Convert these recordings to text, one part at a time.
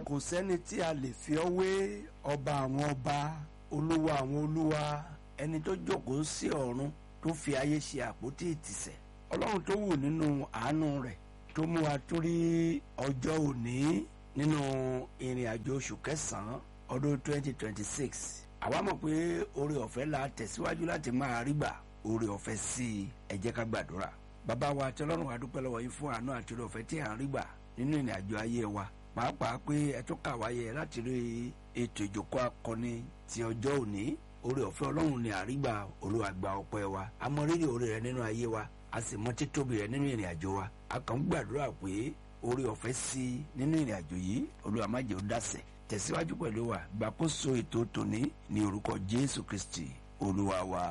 kò sẹ́ni tí a lè fi ọ́ wé ọba àwọn ọba olúwa àwọn olúwa ẹni tó jókòó sí ọ̀run tó fi ayé ṣe àpótí ìtìsẹ̀ ọlọ́run tó wù nínú àánú rẹ̀ tó mú wa tún rí ọjọ́ òní nínú ìrìn àjò oṣù kẹsàn-án ọdún 2026 àwa mọ̀ pé oore ọ̀fẹ́ la tẹ̀síwájú láti máa rí gbà oore ọ̀fẹ́ sí i ẹ jẹ́ ká gbàdúrà bàbá wa àti ọlọ́run wa dúpẹ́ lọ́wọ́ yín fún àánú àti oore ọ̀fẹ́ tí à ń rí gbà nínú ìrìn àjò ayé wa pàápàá pé ẹ tún kà wáyé láti rí ètò ìjókòó akọni ti ọjọ́ òní oore ọ̀fẹ́ ọlọ́run ni àrígbà olúwa gba ọpẹ́ wa a mọ rírì oore rẹ nínú ayé wa a sì mọ títóbi rẹ nínú ìrìn àjò wa a kàn ń gbàdúrà pé oore ọ̀fẹ́ sí i nínú ìrìn àjò yìí olúwa má jẹ́ ó dàsẹ̀ tẹ̀síwájú pẹ̀lú wa gbàkóso ètò tòní ní orúkọ jésù kristi olúwa wa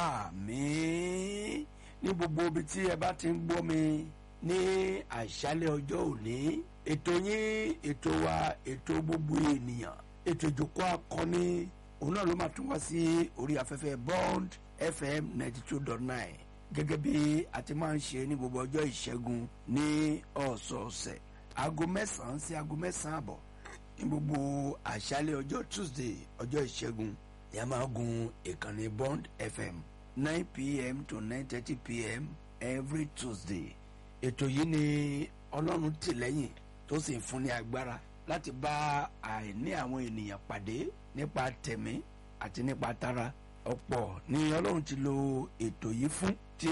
àmín ní gbogbo ibi tí ẹ bá ti ń gbọ́ mi ní àṣálẹ́ ọjọ́ òní ètò yín ètò wa ètò gbogbo ènìyàn ètò ìjókòó akọni òun náà ló máa tún wá sí orí afẹ́fẹ́ bond fm ninety two dot nine gẹ́gẹ́ bí a ti máa ń ṣe ní gbogbo ọjọ́ ìṣẹ́gun ní ọ̀sọ̀ọ̀sẹ̀ aago mẹ́sàn-án sí aago mẹ́sàn-án àbọ̀ ní gbogbo àṣálẹ́ ọjọ́ tuesday ọjọ́ ìṣẹ́gun ni a máa gun ìkànnì bond fm nine pm to nine thirty pm every tuesday ètò yìí ni ọlọ́run tì lẹ́yìn tó sì ń fún ní agbára láti bá àìní àwọn ènìyàn pàdé nípa tẹ̀mí àti nípa tara ọ̀pọ̀ ni ọlọ́run ti lo ètò yìí fún tí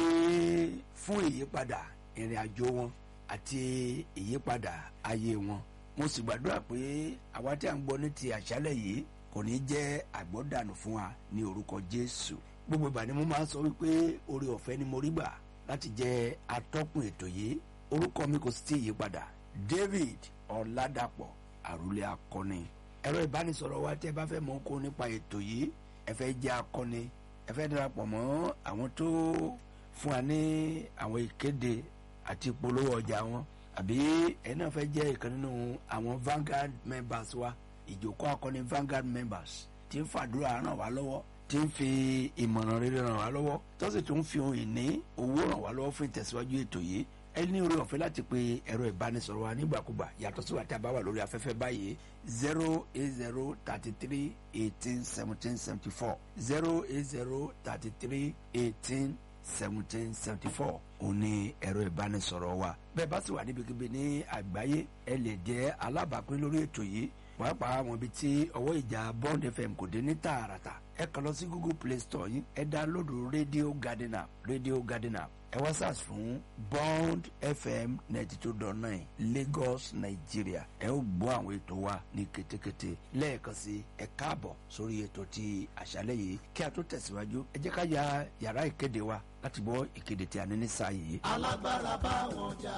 fún ìyípadà ìrìn àjò wọn àti ìyípadà ayé wọn mo sì gbàdúrà pé àwa tí a ń gbọ́ ní ti àṣálẹ̀ yìí kò ní jẹ́ àgbọ́dànù fún wa ní orúkọ jésù gbogbo ìgbà ni mo máa ń sọ wípé oore ọ̀fẹ́ ni mo rí gbà láti jẹ́ atọ́kùn ètò yìí orúkọ mi kò sì tí ì yípadà david ọ̀làdàpọ̀ àrùlé akọni ẹ̀rọ ìbánisọ̀rọ̀ wa tí ẹ bá fẹ́ mọ̀ kó nípa ètò yìí ẹ fẹ́ jẹ́ akọni ẹ fẹ́ darapọ̀ mọ́ àwọn tó fún wa ní àwọn ìkéde àti ìpolówó ọjà wọn àbí ẹ náà fẹ́ jẹ́ ìkan nínú àwọn Vanguard members wa ìjókòó akọni Vanguard members tí ń fàdúrà ràn wá lọ́wọ́ tí ń fi ìmọ̀ràn rere ràn wá lọ́wọ́ tó sì tún fi ohun ìní owó ràn wá lọ́wọ́ fún ìtẹ̀síwájú ètò yìí ẹ ní oore ọ̀fẹ́ láti pe ẹ̀rọ ìbánisọ̀rọ̀ wa nígbàkúgbà yàtọ̀ sí wa tí a bá wà lórí afẹ́fẹ́ báyìí zero eight zero thirty three eighteen seventeen seventy four zero eight zero thirty three eighteen seventeen seventy four òun ni ẹ̀rọ ìbánisọ̀rọ̀ wa bẹ́ẹ̀ bá sì wà níbikíbi ní àgbáyé ẹ lè jẹ́ alábàápín lórí ètò yìí pàápàá àwọn ibi tí ọwọ́ ìjà bond fm kò dé ní tààràtà ẹ kàn lọ sí google play store yín ẹ dáńlódù radio garden app radio garden app ẹ wá search fún bond fm ninety two dot nine lagos nigeria ẹ ó gbọ́ àwọn ètò wa ní kétékété lẹ́ẹ̀kan sí ẹ káàbọ̀ sórí ètò ti àṣálẹ́ yìí kí a tó tẹ̀síwájú ẹ jẹ́ ká ya yàrá ìkéde wa láti gbọ́ ìkéde tí a ní ní sáà yìí. alágbára bá wọn jà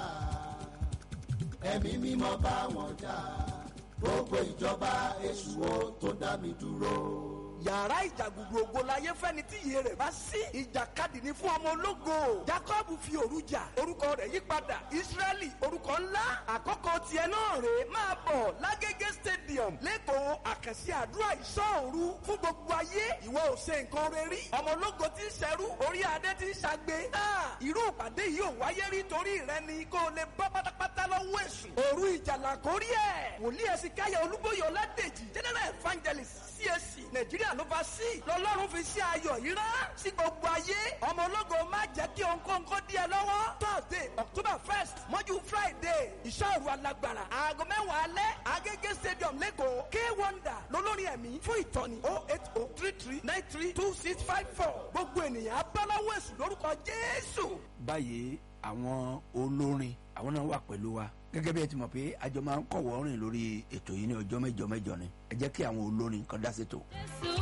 ẹ̀mí mímọ́ bá wọn jà gbogbo ìjọba èṣù wo tó dá mi dúró yàrá ìjàgùdù ògo láyé fẹ́ni tí iye rẹ̀ bá sí. ìjàkadì ni fún ọmọ ológo. jacob fi òru jà orúkọ rẹ̀ yí padà israẹli orúkọ ńlá àkọ́kọ́ tiẹ̀ náà rè é máa bọ̀ lágége stadium lẹ́kọ̀ọ́ àkànṣe àdúrà ìṣọ́òru fún gbogbo ayé ìwọ ò ṣe nǹkan rẹ rí. ọmọ ológo ti ń ṣẹrú orí adé ti ń ṣàgbé. irú ìpàdé yìí ò wáyé rí torí rẹ ni kó o lè bọ́ pátápátá lọ́wọ́ èṣù. òru ìjàlá kórí ẹ̀ wòlíì ẹ̀sìn káyọ̀ olúbóyè ọládèjì general evangelist CAC nàìjíríà ló bá sí lọ́lọ́run fi sí ayọ̀ yìí rán sí gbogbo ayé ọmọ ológo má jẹ́ kí ònkóńkó dí ẹ lọ́wọ́ thursday october first mọ́jú friday ìṣòro alágbára aago mẹ́wàá alẹ́ agége stadium lẹ́kọ̀ọ́ k wonder lolórin ẹ̀mí fún ìtọ́ni oh eight oh three three nine three two six five four gbogbo ènìyàn abáláwọ̀ èṣù lórúkọ jésù. báyìí àwọn olórin àwọn náà wà pẹ̀lú wa gẹ́gẹ́ bí ẹ ti mọ̀ pé àjọ máa ń kọ̀wọ́ rìn lórí ètò yìí ní ọjọ́ mẹ́jọ mẹ́jọ ni ẹ jẹ́ kí àwọn olórin kan dá sétò.